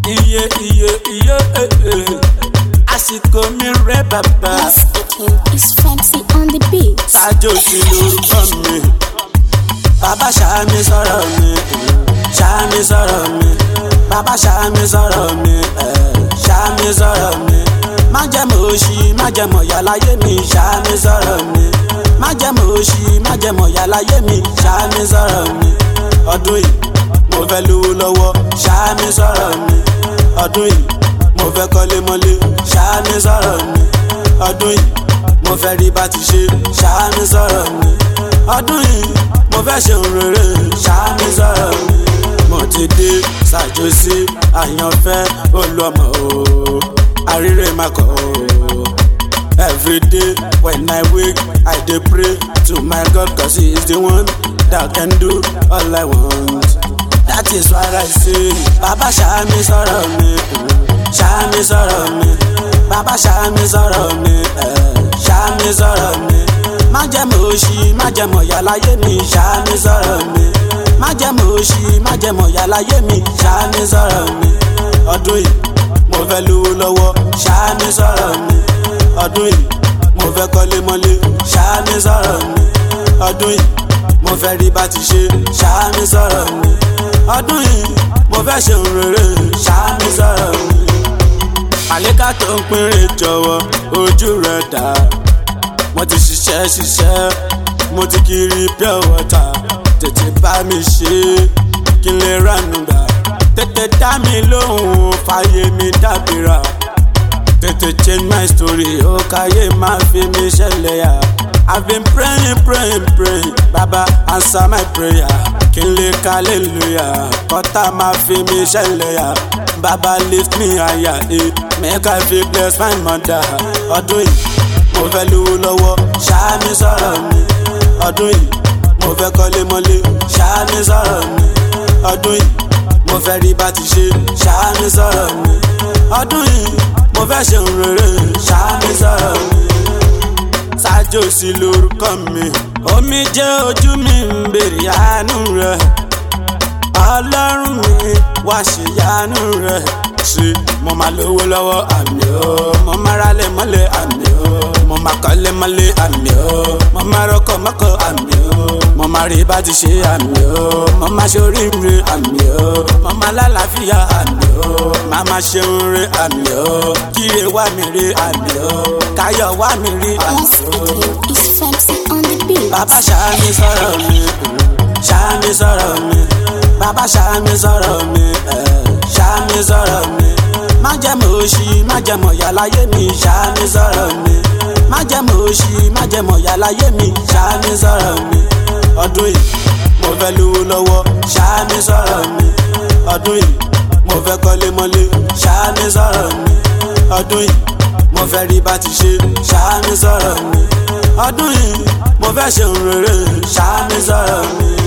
iye iye iye eh, eh. àsìkò mi rẹ bàbá Yes, speaking is fancy on the beat. ṣáájú sí lórúkọ mi bàbá ṣàmì sọ̀rọ̀ mi ṣàmì sọ̀rọ̀ mi bàbá ṣàmì sọ̀rọ̀ mi eh, ṣàmì sọ̀rọ̀ mi má jẹ́ mọ̀ òṣì má jẹ́ mọ̀ yàláyé mi ṣàmì sọ̀rọ̀ mi má jẹ́ mọ̀ òṣì má jẹ́ mọ̀ yàláyé mi ṣàmì sọ̀rọ̀ mi ọdún yìí mo fẹ́ lówó lọ́wọ́ ṣàmì sọ̀rọ̀ mi ọdún yìí mo fẹ́ kọ́lé mọ́lé ṣàmì sọ̀rọ̀ mi ọdún yìí mo fẹ́ rí bá ti ṣe ṣàmì sọ̀rọ̀ mi ọdún yìí mo fẹ́ ṣe ohun rere ṣàmì sọ̀rọ̀ mi mo ti dé ṣàjọsí àyànfẹ́ olúọmọ o àríre makọ o. Every day when I wake, I dey pray to my God cause he is the one that can do all I want. That is why I say, Baba ṣàmì sọ̀rọ̀ mi, ṣàmì sọ̀rọ̀ mi, Baba ṣàmì sọ̀rọ̀ mi, eh, ṣàmì sọ̀rọ̀ mi. Má jẹ́ mọ̀ òṣì, má jẹ́ mọ̀ yàláyé mi, ṣàmì sọ̀rọ̀ mi. Má jẹ́ mọ̀ òṣì, má jẹ́ mọ̀ yàláyé mi, ṣàmì sọ̀rọ̀ mi. Ọdún yìí, mo fẹ́ lówó lọ́wọ́, ṣàmì sọ̀rọ̀ mi ọdún yìí mo fẹ́ kọ́lé mọ́lé ṣáámi sọ̀rọ̀ mi ọdún yìí mo fẹ́ rí bá ti ṣe ṣáámi sọ̀rọ̀ mi ọdún yìí mo fẹ́ ṣe ohun rere ṣáámi sọ̀rọ̀ mi. àlékà tó ń pínrè jọ̀wọ́ ojú rẹ̀ dá mo ti ṣiṣẹ́ ṣiṣẹ́ mo ti kiri pure water tètè bá mi ṣe kí n lè ránu gbà tètè dá mi lóhùn fàyè mi dábìrà tètè change my story ó káyé máa fi mi ṣẹlẹ̀ yá. I've been praying praying praying baba answer my prayer kí n lè ka hallelujah kọ́tà máa fi mi ṣẹlẹ̀ yá. baba lift me higher eh. make I fit bless my mother. ọdún yìí mo fẹ́ lówó lọ́wọ́ ṣáàmì sọ̀rọ̀ mi. ọdún yìí mo fẹ́ kọ́lé mọ́lé ṣáàmì sọ̀rọ̀ mi. ọdún yìí mo fẹ́ rí bá ti ṣe ṣáàmì sọ̀rọ̀ mi. ọdún yìí mo fẹ́ ṣe ohun rere ṣáàmì sọ̀rọ̀ mi. ṣáájú sí lórúkọ mi omi jẹ́ ojú mi ń bèrè àánú rẹ̀ ọlọ́run mi wá ṣe yánú rẹ̀ ṣe mo máa lówó lọ́wọ́ àmì o mo máa rálẹ̀ mọ́lẹ̀ àmì o mo máa kọ́lé mọ́lẹ̀ àmì o mo máa rọ́kọ̀ mọ́kọ̀ àmì o mo máa rí bá ti ṣe àmì o mo máa ṣe oríire àmì o mo máa lálàáfíà àmì o máa máa ṣe oore àmì o kíre wá mi rí àmì o káyọ̀ wá mi rí àmì Yes, o speaking is fancy on the beat. bàbá ṣàmì sọ̀rọ̀ mi ṣàmì sọ̀rọ̀ mi bàbá ṣàmì sọ̀rọ̀ mi eh, ṣàmì sọ̀rọ̀ mi má jẹ́ mọ̀ òṣì má jẹ́ mọ̀ yàláyé mi ṣàmì sọ̀rọ̀ mi má jẹ́ mọ̀ òṣì má jẹ́ mọ̀ yàláyé mi ṣàmì sọ̀rọ̀ mi ọdún yìí mo fẹ́ lówó lọ́wọ́ ṣàmì sọ̀rọ̀ mi ọdún yìí mo fẹ́ kọ́lé mọ́lé ṣàmì sọ̀rọ̀ mi ọdún yìí mo fẹ́ rí bá ti ṣe ṣàmì sọ̀rọ̀ mi ọdún yìí mo fẹ́ ṣe ohun rere ṣàmì sọ̀rọ̀ mi.